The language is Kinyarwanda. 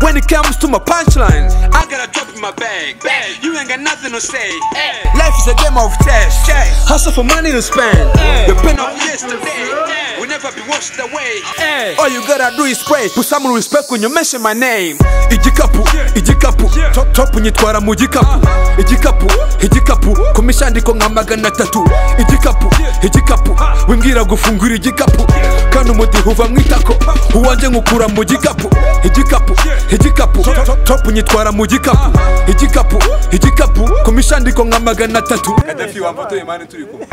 When it comes to my punchlines, I got a drop in my bag. bag. You ain't got nothing to say. Hey. life is a game of chess. Hustle for money to spend. Depend No on yesterday will never be washed away. All you gotta do is pray put some respect when you mention my name igikapu igikapu top top nyitwara mu gikapu igikapu igikapu ku mishandiko nka magana atatu igikapu igikapu wimbwira gufungura igikapu kandi umudiho uva mu itako uwanjye nkukura mu gikapu igikapu igikapu top top nyitwara mu gikapu igikapu igikapu ku mishandiko nka magana atatu Gaddafi wamfotoye mani turi kumwe